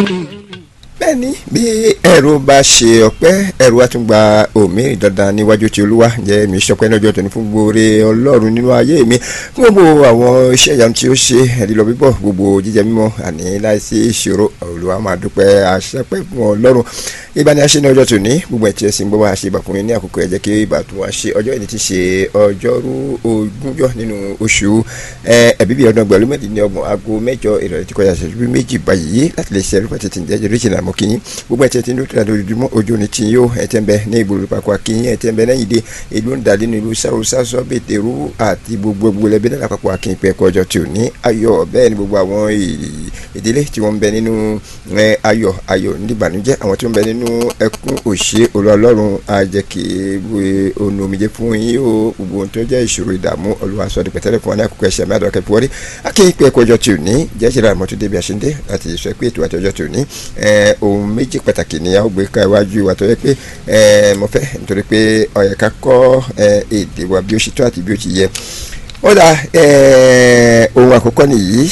bẹ́ẹ̀ni bí ẹ̀rù bá ṣe ọpẹ́ ẹ̀rù wa tún gba òmíràn dandan níwájú tí olúwa jẹ́ mi ṣọpẹ́ lọ́jọ́ tóní fún gbòòrè ọlọ́run nínú ayé mi fún gbogbo àwọn iṣẹ́ ìyanu tí ó ṣe ẹ̀dínlọ bíbọ̀ gbogbo jíjẹ mímọ́ àní láìsí ìṣòro olúwa máa dúpẹ́ àṣẹpẹ́ fún ọlọ́run ìbáni aṣẹ ní ọjọ́ tóní gbogbo ẹ̀ tí ẹ sì ń gbọ́ wá ṣe ìbàkúnrin ní àkókò ẹ̀ jẹ́ kí ìbàtún wa ṣe ọjọ́ ìní ti ṣe ọjọ́rú ogúnjọ́ nínú oṣù ẹ̀bíbí ọdún ọgbẹ̀rún mẹ́rìndínlọ́gbọ̀n aago mẹ́jọ ìrọ̀lẹ́ tí kọjá ṣẹ́jú méjì báyìí láti lè ṣe ẹrú pàtẹ́ tí ń jẹ́ jẹ́rìí àmọ́ kí yín gbogbo ẹ̀tẹ̀ tí ń dúró lójoojúmọ́ ojú ni tí yóò ẹ̀tẹ̀ ń bẹ ní ìgboro papọ̀ akínyìn ẹ̀tẹ̀ ń bẹ lẹ́yìn dé ìlú ń dalí ní ìlú sáwọ́ sásọ́ bètèrú àti gbogbo gbogbo ẹbí náà lápapọ̀ akínyìn pé ẹ̀kọ́ ọjọ́ tí ò ní ayọ̀ bẹ́ẹ̀ ni gbogbo àwọn ìdílé tí wọ́n ń bẹ nínú ayọ̀ ayọ̀ níbànújẹ́ àwọn tí wọ́n ń bẹ nínú ẹkún òṣè olùọlọ́run àjẹkì onu omijé fún yín o gbogbo ohun tó jẹ́ ìṣòro ìdààmú olúwa sọ di pẹ̀tẹ́lẹ̀ fún wa ní àkókò ẹ̀ṣẹ̀ mẹ́àdọ́ kẹfì wọ́rí akínyìn pé ẹ̀kọ́ ọjọ́ tí ò ní jẹ́ ìṣẹ̀lẹ̀ àmọ́tò débi àṣẹ́ndé láti sọ pé ètò àti ọjọ́ tí ò ní ohun méjì pàtàkì ni a ó gbé ká iwájú wa tó yẹ pé mo fẹ́ nítorí pé ó yẹ ká kọ́ èdè wa bí ó ṣe tó àti bí ó ti yẹ ó dà ohun àkọ́kọ́ nìyí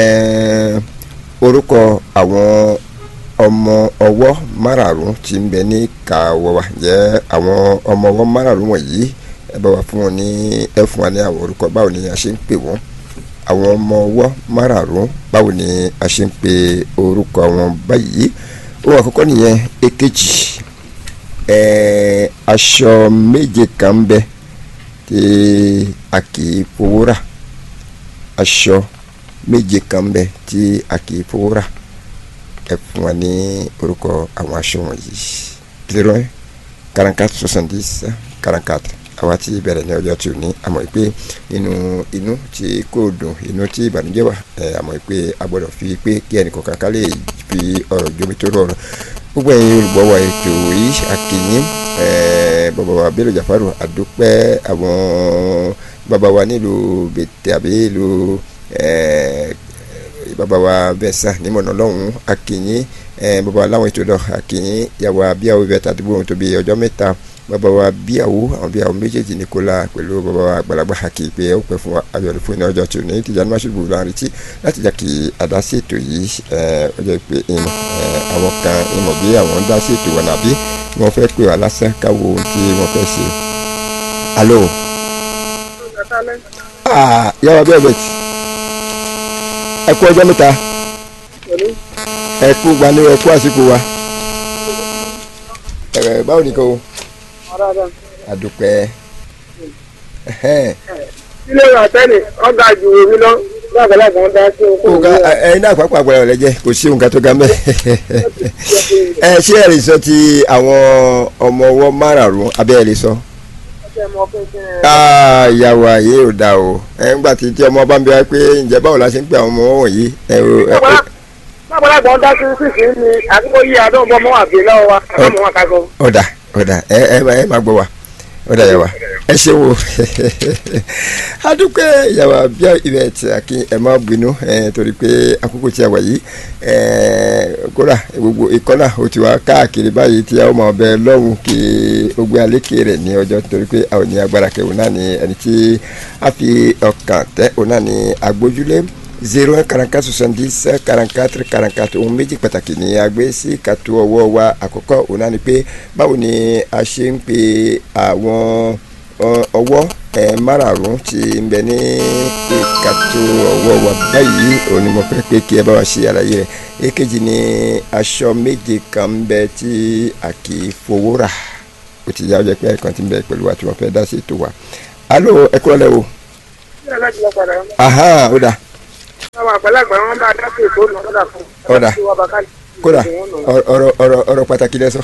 orúkọ àwọn ọmọ ọwọ́ márààrún tí ń bẹ ní kàwọ́ wa jẹ́ àwọn ọmọ ọwọ́ márààrún wọ̀nyí ẹ bá wa fún wọn ní ẹ fún wa ní àwọn orúkọ báwo ni a ṣe ń pè wọ́n àwọn ọmọ ọwọ́ márààrún báwo ni a ṣe ń pe orúkọ wọn báyìí ohun àkọ́kọ́ nìyẹn èkejì aṣọ méje kan ń bẹ tí a kì í fowó rà aṣọ méje kan ń bẹ tí a kì í fowó rà ẹ fún wa ní orúkọ àwọn aṣọ wọ̀nyí zero quarante-quatre soixante-dix quarante-quatre àwa tí bẹ̀rẹ̀ ní ọjọ́ tí ò ní àmọ́ pé nínú inú tí kò dùn inú tí ìbànújẹ́ wà àmọ́ pé a gbọ́dọ̀ fi pé kí ẹnìkan kan lè fi ọ̀rọ̀ jómi tó rọrùn gbogbo ẹ̀yin olùgbọ́wọ́ ètò yìí akínyìn bàbá wa Bello Jafaru àdúpẹ́ àwọn bàbá wa nílùú bètè àbí ìlú bàbá wa bẹ́sà nímọ̀nà lọ́hùn akínyìn bàbá wa láwọn ètò náà akínyìn yàwó abíyàwó bẹ́ẹ̀ tàdúgbò ohun tó bí ọjọ́ mẹ́ta bàbá wa bíyàwó àwọn bíyàwó méjèèjì ní kó la pẹ̀lú bàbá wa àgbàlagbà hàkì pé ó pẹ́ fún wa ayọ̀lẹ̀ fún iná ọjọ́ tó ní tìjànú máṣubú láàrin tí láti jà kí adásí ètò yìí ọjọ́ pé ìmọ̀ àwọn kan ìmọ̀ bí àwọn ń dá sí ètò wọn àbí wọ́n fẹ́ pè wá lásán káwo ohun tí wọ́n fẹ́ ṣe. alo. yàrá bẹ́ẹ̀ bẹ́ẹ̀ tí ẹ kú ọjọ́ mẹ́ta ẹ kú gbani ẹ kú àsìkò wa báwo ni kò adúpẹ́. ilé ìwà tẹ́lẹ̀ ọ̀gá ju omi lọ lágbàlagbà ń dá sí okòwò. ọ̀gá ẹ̀yin náà pàápàá àgbàlá rẹ̀ jẹ́ kò sí nǹkan tó ga mẹ́. ẹ ṣé ẹ lè sọ ti àwọn ọmọ ọwọ́ márààrún abẹ́ ẹ lè sọ. ìyàwó ayé ò dáa o ẹ ń gbà tí tí ọmọ bá ń bẹ wá pé ǹjẹ́ báwo la ṣe ń pè àwọn ọmọ wọ̀nyí. lágbàlagbà ń dá sí sísì ní àdúgbò yìí àdó ọmọ ọmọ àbí lọ́wọ́ wa àbámọ̀ wọn kagbọ́. ọ̀dà ọ̀dà ẹ ẹ ẹ máa gbọ́ wa ọ̀dà yà wá ẹ ṣe wo adúpẹ́ yàrá bíi ibẹ̀ tí a kí ẹ má bínú torí pé àkókò tí a wà yìí kódà gbogbo ìkọ́nà ó ti wá káàkiri báyìí tí a ó máa bẹ lọ́hùn kí ó gbé alékè rẹ̀ ní ọjọ́ torí pé a ò ní agbára kẹwò náà ní ẹni tí a fi ọkàn tẹ́ òun náà ní agbójúlé zero un quarante-quatre soixante-dix quarante-quatre quarante-quatre ohun méjì pàtàkì ní agbé sí kàtó ọwọ́ wa àkọ́kọ́ òun náà ni pé báwo ni a ṣe ń pe àwọn ọwọ́ márààrún tí ń bẹ ní ìkàtó ọwọ́ wa báyìí òun ni mo fẹ́ pé kí ẹ bá wa ṣe àlàyé rẹ̀ èkejì ni aṣọ méje kan ń bẹ tí a kì í fowó rà ó ti yá ọjọ́ pé ẹ̀kan ti ń bẹ pẹ̀lú wa tí wọ́n fẹ́ dá sí ètò wa alo ẹ kúrò lẹ́wọ̀. aha ó dáa àwọn àgbàlagbà wọn bá dákẹ́ ètò ọ̀nà ọ̀dà fún ọ̀dà kódà ọ̀rọ̀ ọ̀rọ̀ ọ̀rọ̀ pàtàkì lẹ́sọ̀.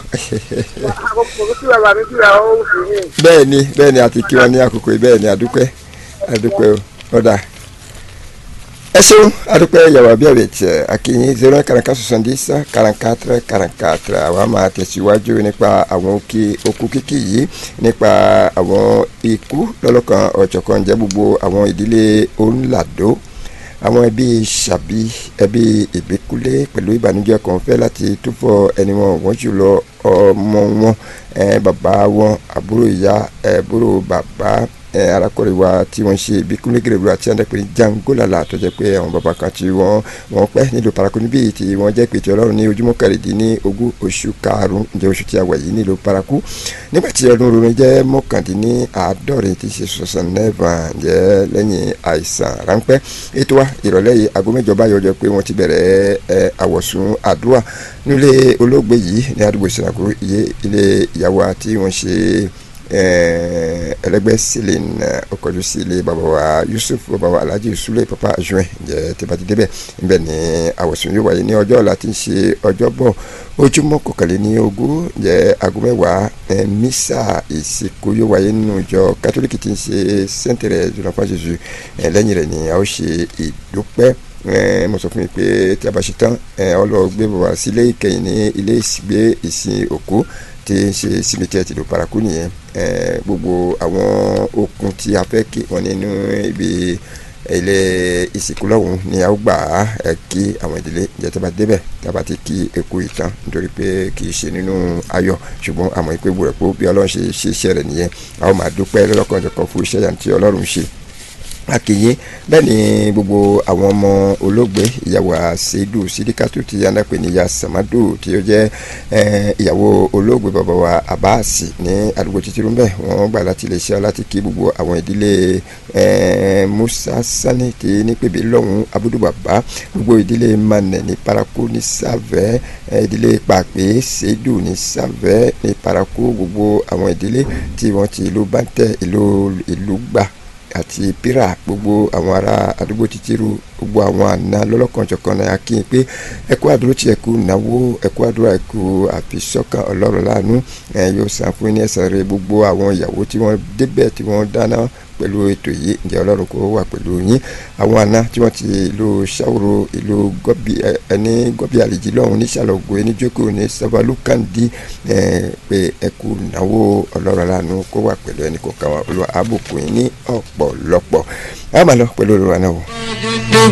bẹ́ẹ̀ ni bẹ́ẹ̀ ni àti kí wọn ní àkókò yìí bẹ́ẹ̀ ni àdúpẹ́ àdúpẹ́ ọ̀dà ẹ ṣeun àdúpẹ́ yàrá bí ẹ̀rẹ̀ tẹ̀ akínyìn zero quarante-quatre soixante-dix quarante-quatre quarante-quatre àwa máa tẹ̀síwájú nípa àwọn òkè okú kíkì yìí nípa àwọn ikú lọ́lọ́kan ọ̀jọ̀kan jẹ́ gbogbo àwọn ìdílé ońlàdó àwọn ẹbí ṣàbí ẹbí ìbíkúlé pẹ̀lú ìbànújẹ́ kan fẹ́ láti túfọ̀ ẹni wọn wọ́n jùlọ ọmọ wọn bàbá wọn àbúrò ìyá àbúrò bàbá arákùnrin wa tí wọ́n ṣe ibi kúnlẹ́gẹ̀rẹ̀rù àti àdàpẹ̀ ní jangolala tó jẹ́ pé àwọn bàbá kan tí wọ́n wọ́n pẹ́ nílùú paraku níbí tí wọ́n jẹ́ pé tí ọlọ́run ní ojúmọ́ kẹrìndínlógún oṣù karùn-ún ǹjẹ́ oṣù tí a wà yìí nílùú paraku nígbà tí ọdún ronú jẹ́ mọ́kàndínláàádọ́rin tí ṣe sọ̀sán nẹ́ẹ̀fà ǹjẹ́ lẹ́yìn àìsàn ráńpẹ́ ètò wa ìrọ̀lẹ́ yìí aago mẹ́jọ báyọ̀ jẹ́ pé wọ́n ti bẹ̀rẹ̀ àwọ̀sùn àdúrà nílé olóògbé yìí ní àdúgbò ìsìnkú ilé ìyàwó àti wọ́n ṣe ẹlẹgbẹ́ sílẹ̀ ọkọ̀jú sí ilé bàbá wa Yusuf bàbá wa Alhaji Sule papa ajuin ǹjẹ́ tí bá ti débẹ̀ níbẹ̀ ni àwọ̀sùn yóò wáyé ní ọjọ́ ọ̀la tí ń ṣe ọjọ́bọ̀ ojúmọ́ kọkànlẹ́ ní ogún ǹjẹ́ aago mẹ́wàá mísà ìsìnkú yóò wáyé nínú ìjọ kátólíkì tí ń ṣe sẹ́ńtẹ̀rẹ̀ jùlọpá jésù lẹ́yìn rẹ̀ ni a ó ṣe ìdúpẹ́ mo sọ fún mi pé tí a bá ṣe tán ọlọ́ọ̀gbé bàbá sílé ìkẹyìn ní ilé ìsìgbé ìsìn òkú tí ń ṣe simitiẹ tìlú paraku nìyẹn gbogbo àwọn okun tí a fẹ́ kí wọn nínú ibi ilé ìsìnkú lọ́hùn ni a ó gbà á kí àwọn ìdílé ìjẹ́ tí a bá débẹ̀ tí a bá ti kí eku ìtàn nítorí pé kì í ṣe nínú ayọ̀ ṣùgbọ́n àmọ́ ìpè wúrẹ̀ pé bí ọlọ́run ṣe ṣe iṣẹ́ rẹ̀ nìyẹn a ó máa dúpẹ́ lọ́kànjọ̀kan fún iṣẹ́ yàtí ọlọ́run ṣe akìyé bẹ́ẹ̀ ni gbogbo àwọn ọmọ olóògbé ìyàwó àṣeyìdù sídíkàtù tí anápè ní ya samadu tí ó jẹ́ ìyàwó olóògbé bàbá wa abasi ní àdúgbò títírú mbẹ́ wọ́n gbà láti lè ṣe láti kí gbogbo àwọn ìdílé musa sani tí nípèbí lọ́hùn abudu bàbá gbogbo ìdílé manẹ ní paraku ní sàvẹ́ ìdílé pàpé ṣeyìdù ní sàvẹ́ ní paraku gbogbo àwọn ìdílé tí wọ́n ti ìlú bàtẹ ìlú ìlú gbà àti pírà gbogbo àwọn ará àdúgbò títíru gbogbo àwọn àna lọ́lọ́kanjọ̀kan náà kí n pé ẹkú àdúró tí ẹkú náwó ẹkú àdúrà ẹkú àfisọ́kàn ọlọ́run láàánú ẹ yóò san fún ní ẹ̀san rẹ̀ gbogbo àwọn ìyàwó tí wọ́n débẹ̀ tí wọ́n dáná pẹ̀lú ètò yìí ǹjẹ́ ọlọ́run kò wà pẹ̀lú yín àwọn àna tí wọ́n ti ìlú ṣàwòrò ìlú gọ́bì ẹni gọ́bì àlejò lọ́hùn ní ṣàlọ́gbó ẹni jókòó ní sábàlúkàndí pé ẹkú náwó ọlọ́run láàánú kó wà pẹ̀lú ẹnì kọ̀ọ̀kan wa olúwa àbùkù yín ní ọ̀pọ̀lọpọ̀ a máa lọ pẹ̀lú olùwà náà wò.